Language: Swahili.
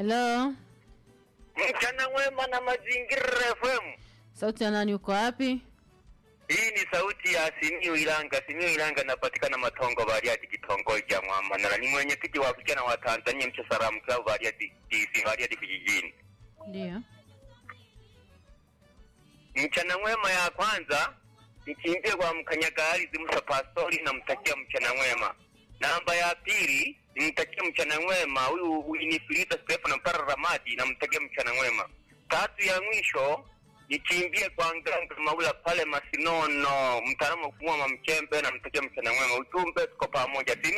Hello, Mchana mwema na Mazingira FM. sauti ya nani? Uko wapi? Hii ni sauti ya Simiyu Ilanga. Simiyu Ilanga napatikana Matongo Bariadi, kitongoji cha Mwamanala. Ni mwenyekiti wa vijana wa Tanzania mcha Salamu Club Bariadi DC Bariadi vijijini. Ndio. Mchana mwema ya kwanza nikimbie kwa mkanyagalizi Musa Pastori, namtakia mchana mwema. Namba ya pili nimtakia mchana mwema huyu Winifrida Stefano Mpara Ramadi, namtakia mchana mwema. Tatu ya mwisho nikimbie kwa Nganga Maula pale Masinono, mtaalamu wa kufumua mamchembe, namtakia mchana mwema. Ujumbe tuko pamoja. Simi